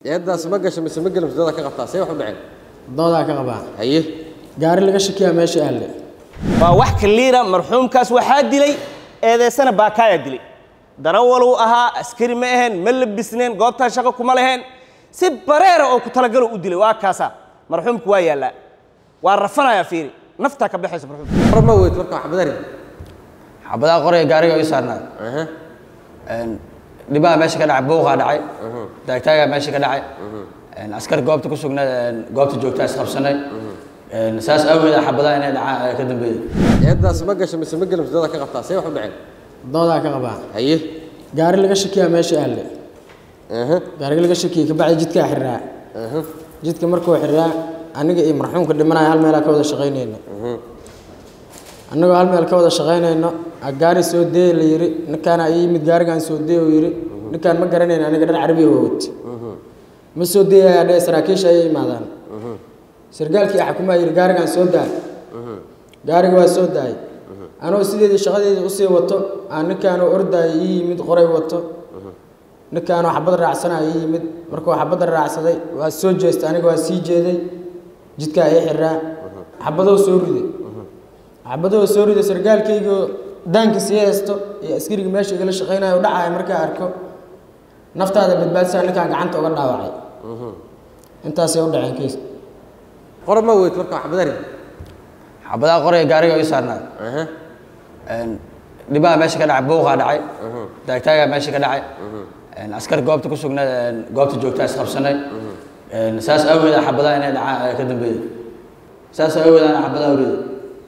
eeddaas ma gasho mise ma gelin dada ka qabtaa see wax u dhaceen doodaa ka qabaa haye gaari laga shakiyaa meesha ahle waa wax kaliira marxuumkaas waxaa dilay eedeysana baakaayaa dilay darawaluu ahaa askari ma aheen ma labisneen goobtaa shaqo kuma laheen si bareera oo ku talagalo u dilay waa kaasaa marxuumku waa yaallaa waa rafanayaa fiiri naftaa ka baxaysa marxuumka war ma weyd marka wax badari xabadaha qoraya gaariga ii saarnaa aha dhibaha meesha ka dhacay buuqaa dhacay taagtaagaa meesha ka dhacay askar goobta ku sugnaa goobta joogtaa isqabsanay saas awgeeda xabadaha inay dhacaan ayaa ka dambeeyey eeddaas ma gasho mise ma gelin dada ka qabtaa see wax u dhaceen doodaa ka qabaa haye gaari laga shakiyaa meesha ahle aha gaariga laga shakiyey kabacdi jidkaa xiriraa aha jidka markuu xiriraa aniga iyo marxuumka dhimanaya hal meelaa ka wada shaqaynayno annagoo hal meel ka wada shaqaynayno a gaari soo dee la yidhi ninkaana ii yimid gaarigaan soo dee uu yidhi ninkaan ma garanayno aniga dhan carabiga wawat ma soo deeyayaa dhee saraakiisha ayay imaadaan sargaalkii xakumaa yidhi gaarigaan soo daay gaariga waa soo daayay anoo sideedii shaqadeedii usii wato aan ninkaanoo ordaaya ii yimid qoray wato ninkaanoo xabad raacsanaya ii yimid markuu xabadda raacsaday waa soo jeestay aniga waa sii jeeday jidkaa ii xiraa xabadoo soo riday xabadoo soo riday sargaalkaygoo daanka sii haysto iyo askariga meesha igala shaqaynayo u dhacaya markaa arko naftaada badbaadisaa ninkaan gacanta uga dhaawacay intaasay u dhaceen kiis qor ma weyd marka wax badari xabadaha qoraya gaariga ii saarnaa aha dhibaha meesha ka dhacay buuqaa dhacay taagtaagaa meesha ka dhacay askar goobta ku sugnaa goobta joogtaa isqabsanay saas awgeeda xabadaha inay dhacaan ayaa ka dambeeyey saas awgeeda ana xabadaha uriday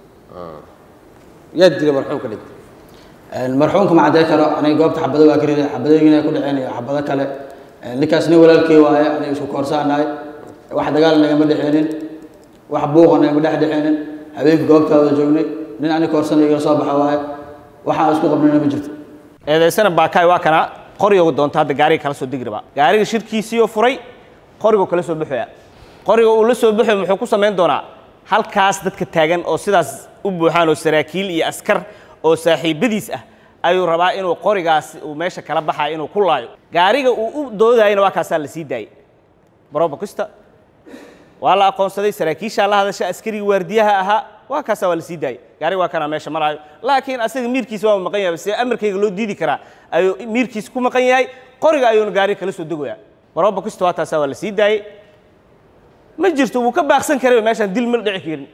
yaa dilay marxuumka dhintay marxuumka ma caddey karo aniga goobta xabado waa ka riday xabadooyinay ku dhaceen iyo xabado kale ninkaas nin walaalkey waaye aniga isku koorsaanahay wax dagaal nagama dhexeenin wax buuqa nagama dhex dhexeenin habeenkii goobtaa wada joognay nin aniga koorsanay igala soo baxa waaye waxaan isku qabnayna ma jirto eedeysana baakaay waa kana qoriga doonta hadda gaariga kala soo degi rabaa gaariga shirkiisiioo furay qorigoo kala soo baxoya qoriga uu la soo baxoy muxuu ku samayn doonaa halkaas dadka taagan oo sidaas u buuxaan oo saraakiil iyo askar oo saaxiibadiis ah ayuu rabaa inuu qorigaas uu meesha kala baxayo inuu ku laayo gaariga uu u doodayana waa kaasaa la sii daayey barobakista waa la aqoonsaday saraakiishaa la hadasha askarigii waardiyaha ahaa waa kaasaa waa la sii daayey gaariga waa kanaa meesha maraayo laakiin asaga miirkiisa waa maqan yahay see amarkayga loo diidi karaa ayuu miirkiisa ku maqan yahay qoriga ayuuna gaariga kala soo degoyaa barobakista waa taasaa waa la sii daayey ma jirto wuu ka baaqsan karay meeshaan dil ma dhici karin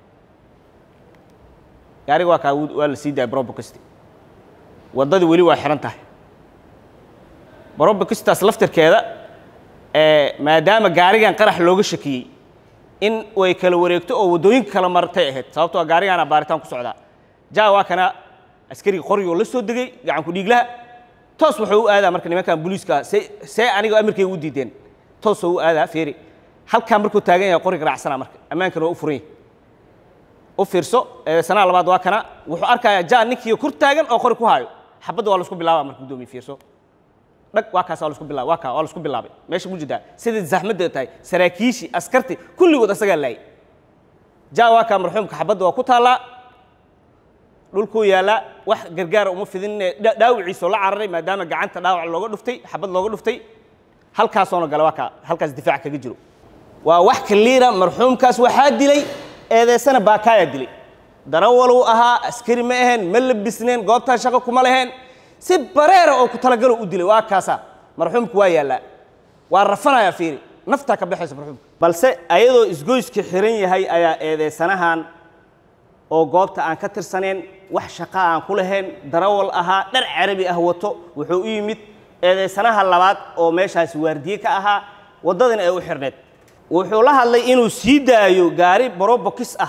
gaariga waa kaa waa la sii daayay barobakista waddadii weli waa xihan tahay barobakistaas laftirkeeda maadaama gaarigan qarax looga shakiyey in way kala wareegto oo waddooyinka kala martay ahayd sababtoo gaarigaana baaritaan ku socdaa jaa waa kana askariga qorigoo la soo degay gacanku dhiiglaha toos wuxuu u aadaa marka nimankan booliiska see see aniga amarkayga u diideen toosoo u aadaa feeri halkaa markuu taagan yahay qoriga raacsana marka ammaankana waa u furan yahay u fiirso sanaa labaad waa kana wuxuu arkayaa jaa ninkii kur taagan oo qori ku haayo xabadda waa laisku bilaaba marka guddoomiye fiirso dhag waa kaas waa laisku bilaabay waa kaa waa laisku bilaabay meesha mu jirtaa sidai zaxmadda tahay saraakiishii askarti kulligood asagaa laayay jaa waa kaa marxuumka xabadda waa ku taallaa dhulkuu yaallaa wax gargaara uma fidin dhaawiciisoo la cararay maadaama gacanta dhaawac looga dhuftay xabad looga dhuftay halkaasoona gale waa kaa halkaas difaac kaga jiro waa wax kaliira marxuumkaas waxaa dilay eedeysana baakaayaa dilay darawaluu ahaa askari ma aheen ma labisneen goobtaa shaqo kuma laheen si bareera oo ku talagalo u dilay waa kaasaa marxuumku waa yaallaa waa rafanayaa fiiri naftaa ka baxaysa marxuumka balse ayadoo isgoyska xiran yahay ayaa eedeysanahan oo goobta aan ka tirsaneen wax shaqa aan ku lahayn darawal ahaa dhar carabi ah wato wuxuu u yimid eedeysanaha labaad oo meeshaasi waardiye ka ahaa waddadana ay u xirneed wuxuu la hadlay inuu sii daayo gaari barobokis ah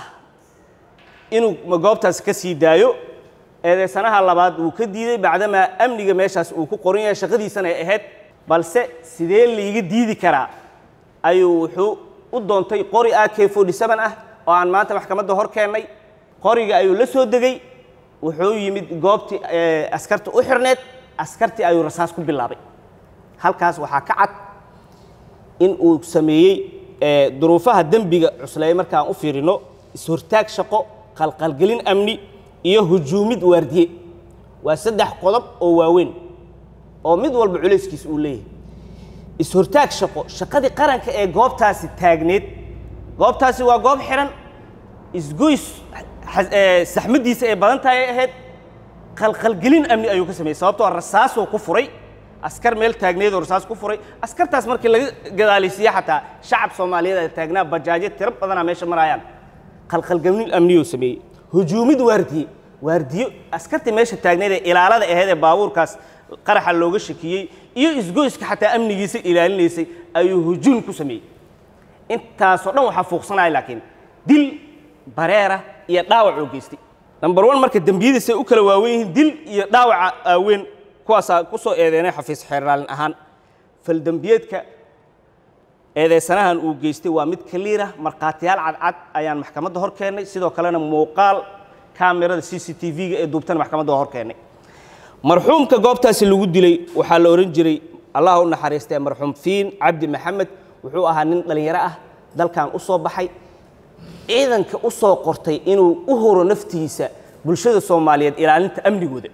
inuu goobtaas ka sii daayo eedeysanaha labaad wuu ka diiday bacdamaa amniga meeshaas uu ku qoran yahay shaqadiisana ay ahayd balse sidee laiga diidi karaa ayuu wuxuu u doontay qori a k forty seven ah oo aan maanta maxkamadda hor keennay qoriga ayuu la soo degay wuxuu yimid goobtii askarta u xirneed askartii ayuu rasaas ku bilaabay halkaas waxaa ka cad in uu sameeyey duruufaha dembiga cusleeye markaan u fiirino is-hortaag shaqo qalqalgelin amni iyo hujuumid waardiye waa saddex qodob oo waaweyn oo mid walba culayskiisa uu leeyahay is-hortaag shaqo shaqadii qaranka ee goobtaasi taagneed goobtaasi waa goob xiran isgoys xas- ee, saxmaddiisa ay badan tahay ay ahayd qalqalgelin amni ayuu ka sameeyey sababtoo rasaasoo ku furay askar meel taagneed oo rasaas ku furay askartaas markii laga gadaalisiiye xataa shacab soomaaliyeed ay taagnaa bajaajyo tiro badanaa meesha maraayaan qalqalgelin amniyuu sameeyey hujuumid waardiye waardiyo askartii meesha taagneed ee ilaalada ahayd ee baabuurkaas qaraxa looga shakiyey iyo isgoyska xataa amnigiisa ilaalinaysay ayuu hujuum ku sameeyey intaasoo dhan waxaa fuuqsanaya laakiin dil bareera iyo dhaawac oo geystay number one marka dembiyadiisay u kala waawen yihiin dil iyo dhaawaca aaweyn kuwaasaa ku soo eedeynay xafiis xeeraalin ahaan faldembiyeedka eedeysanahan uu geystay waa mid kaliira markhaatiyaal cadcad ayaan maxkamadda hor keennay sidoo kalena muuqaal kaamirada c c t v-ga ee duubtana maxkamadda waa hor keennay marxuumka goobtaasi lagu dilay waxaa la odhan jiray allah u naxariistee marxuum fiin cabdi maxamed wuxuu ahaa nin dhallinyaro ah dalkan u soo baxay ciidanka u soo qortay inuu u horo naftiisa bulshada soomaaliyeed ilaalinta amnigooda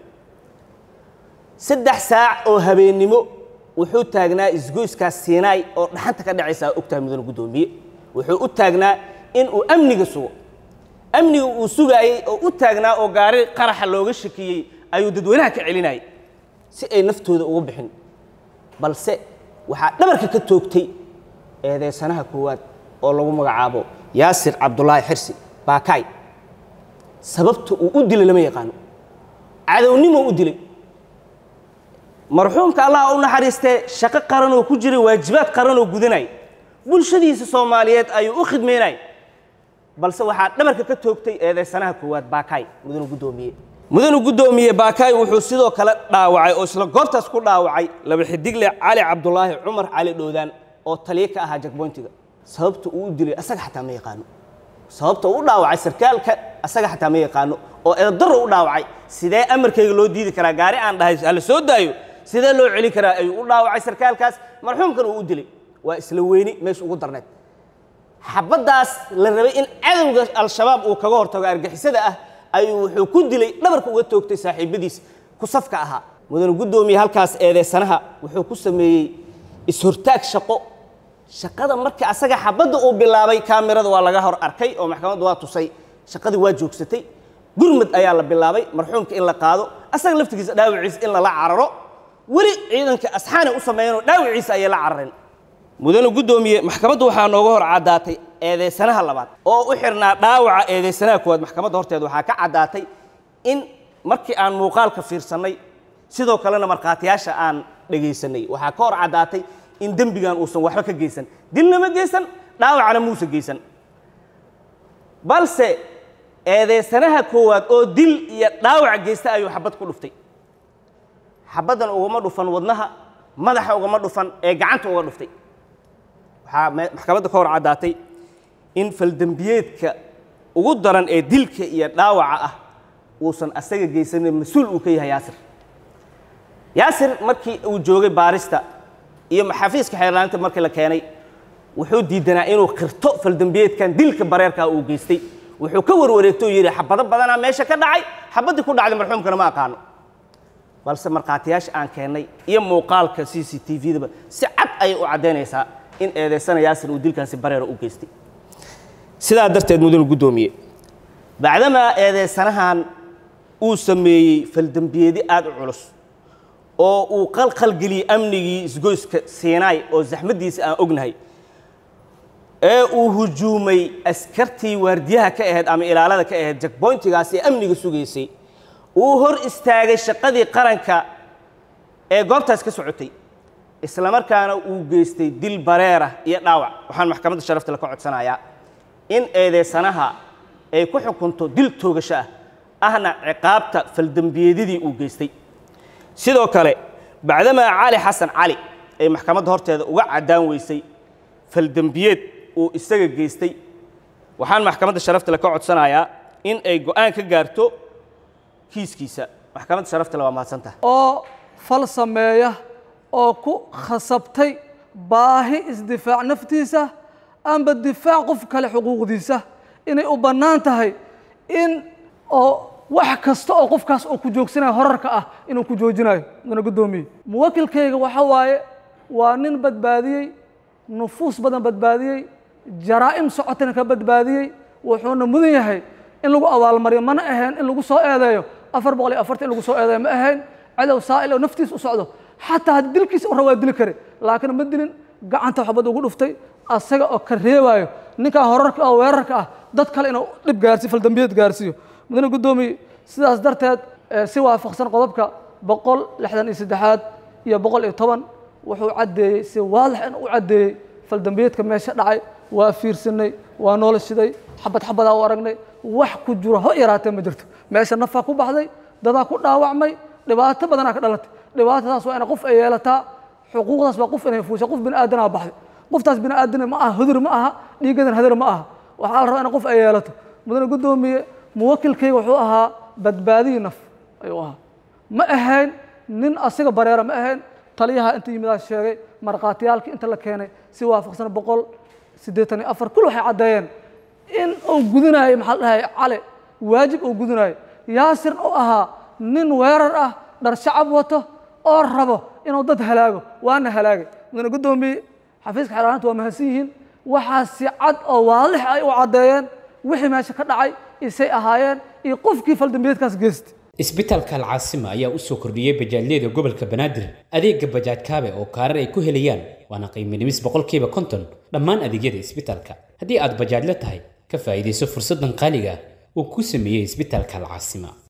saddex saac oo habeennimo wuxuu taagnaa isgoyskaas siinaay oo dhaxanta ka dhacaysa ogtahay mudane guddoomiye wuxuu u taagnaa inuu amniga sugo amniga uu sugaayey oo u taagnaa oo gaari qaraxa looga shakiyey ayuu dadweynaha ka celinayay si ay naftooda uga bixin balse waxaa dhabarka ka toogtay eedeysanaha koowaad oo lagu magacaabo yaasir cabdulaahi xirsi baakaay sababta uu u dilay lama yaqaano cadownimo u dilay marxuumka allah u naxariistee shaqo qaran oo ku jiray waajibaad qaran oo gudanay bulshadiisa soomaaliyeed ayuu u khidmaynay balse waxaa dhabarka ka toogtay eedeysanaha koowaad baakaay mudane guddoomiye mudane guddoomiye baakaay wuxuu sidoo kale dhaawacay oo isla goobtaas ku dhaawacay laba xidigle cali cabdulaahi cumar cali dhoodaan oo taliye ka ahaa jakboyntiga sababta uu u dilay asaga xataa ma yaqaano sababta uu u dhaawacay sarkaalka asaga xataa ma yaqaano oo eedaro u dhaawacay sidee amarkayga loo diidi karaa gaari aan dhahay hala soo daayo sidee loo celin karaa ayuu u dhaawacay sarkaalkaas marxuumkan uu u dilay waa isla weyni meesha ugu darneed xabaddaas la rabay in cadowga al-shabaab uu kaga hortago argixisada ah ayuu wuxuu ku dilay dhabarka uga toogtay saaxiibadiis ku safka ahaa mudane guddoomiye halkaas eedeysanaha wuxuu ku sameeyey is-hortaag shaqo shaqada markii asaga xabadda uu bilaabay kaamirada waa laga hor arkay oo maxkamaddu waa tusay shaqadii waa joogsatay gurmad ayaa la bilaabay marxuumka in la qaado asaga laftigiisa dhaawiciisa in lala cararo weli ciidanka asxaana u sameeyanoo dhaawiciisa ayay la carareen mudane guddoomiye maxkamaddu waxaa nooga hor caddaatay eedeysanaha labaad oo u xirnaa dhaawaca eedeysanaha koowaad maxkamadda horteeda waxaa ka caddaatay in markii aan muuqaalka fiirsannay sidoo kalena markhaatiyaasha aan dhegaysanay waxaa ka hor caddaatay in dembigan uusan waxba ka geysan dilna ma geysan dhaawacna muusa geysan balse eedeysanaha koowaad oo dil iyo dhaawac geysta ayuu xabad ku dhuftay xabaddan ugama dhufan wadnaha madaxa ugama dhufan ee gacanta uga dhuftay waxaa me- maxkamadda ka hor caddaatay in faldembiyeedka ugu daran ee dilka iyo dhaawaca ah uusan asaga geysanin mas-uul uu ka yahay yaasir yaasir markii uu joogay baarista iyo xafiiska xeerlaaninta markii la keenay wuxuu diidanaa inuu qirto faldembiyeedkan dilka bareerkaa uu geystay wuxuu ka warwareegto oo yidhi xabado badanaa meesha ka dhacay xabaddii ku dhacday marxuumkana ma aqaano balse markhaatiyaasha aan keennay iyo muuqaalka c c t v-daba si cad ayay u caddaynaysaa in eedeysana yaasir uu dilkaasi bareera u geystay sidaa darteed mudane guddoomiye bacdamaa eedeysanahan uu sameeyey faldembiyeedi aad u culus oo uu qalqalgeliyey amnigii isgoyska siinaay oo zaxmaddiisa aan ognahay ee uu hujuumay askartii waardiyaha ka ahayd ama ilaalada ka ahayd jakboyntigaas ee amniga sugaysay uu hor istaagay shaqadii qaranka ee goobtaas ka socotay islamarkaana uu geystay dil bareera iyo dhaawac waxaan maxkamadda sharafta la ka codsanayaa in eedeysanaha ay ku xukunto dil toogasho ah ahna ciqaabta faldembiyeedidii uu geystay sidoo kale bacdamaa cali xasan cali ay maxkamadda horteeda uga caddaan weysay faldembiyeed uu isaga geystay waxaan maxkamadda sharafta le ka codsanayaa in ay go'aan ka gaarto kiiskiisa maxkamadda sharafta le waa mahadsantaha oo fal sameeya oo ku khasabtay baahi isdifaac naftiisa amba difaac qof kale xuquuqdiisa inay u bannaan tahay in oo wax kasta oo qofkaas uu ku joogsanayo horarka ah inuu ku joojinayo mudane guddoomiye muwakilkayga waxa waaye waa nin badbaadiyey nufuus badan badbaadiyey jaraa'im socotana ka badbaadiyey wuxuuna mudan yahay in lagu abaalmariyo mana ahayn in lagu soo eedeeyo afar boqol iyo afartan in lagu soo eedeeyo ma ahayn cadow saa'il oo naftiisa u socdo xataa haddii dilkiisa u rabaa dili kare laakiin ma dilin gacanta xabad ugu dhuftay asaga oo ka reebaayo ninkan horarka oo weerarka ah dad kale inuu dhib gaarsiyo faldambiyeed gaarsiiyo mudane guddoomiye sidaas darteed eh, si waafaqsan qodobka boqol lixdan iyo saddexaad iyo boqol iyo toban wuxuu caddeeyey si waadax in u caddeeyey faldambiyeedka meesha dhacay waa fiirsanay waa noola shiday xabad xabadaa u aragnay wax ku jiro ho yaraatee ma jirto meesha nafaa ku baxday dadaa ku dhaawacmay dhibaato badanaa ka dhalatay dhibaatadaas waa ina qof ay yeelataa xuquuqdaas waa qof inay fuusha qof bini aadanaa baxday qoftaas bini aadana ma aha hudur ma aha dhiigadan hadur ma aha waxaa la rabaa in qof ay yeelato mudane guddoomiye muwakilkayga wuxuu ahaa badbaadihii naf ayuu ahaa ma ahayn nin asiga bareera ma ahayn taliyaha inta yimidaa sheegay markhaatiyaalkii inta la keenay si waafaqsan boqol siddeetan iyo afar kul waxay caddeeyeen in uu gudanayo maxaa la dhahay cali waajib uu gudanayo yaasir uu ahaa nin weerar ah dhar shacab wato oo rabo inuu dad halaago waana halaagay mudane guddoomiye xafiiska xeelaalinta waa mahadsan yihiin waxaa si cad oo waadix ay u caddeeyeen wixii meesha ka dhacay isay ahaayeen iyo qofkii faldambiyeedkaas geystay isbitaalka alcaasima ayaa u soo kordhiyey bajaajyada gobolka banaadir adeega bajaaj kaabe oo kaarar ay ku helayaan waana qiimo dhimis boqolkiiba konton dhammaan adeegyada isbitaalka haddii aad bajaajla tahay ka faa'iidayso fursaddan qaaliga ah uu ku sameeyey isbitaalka alcaasima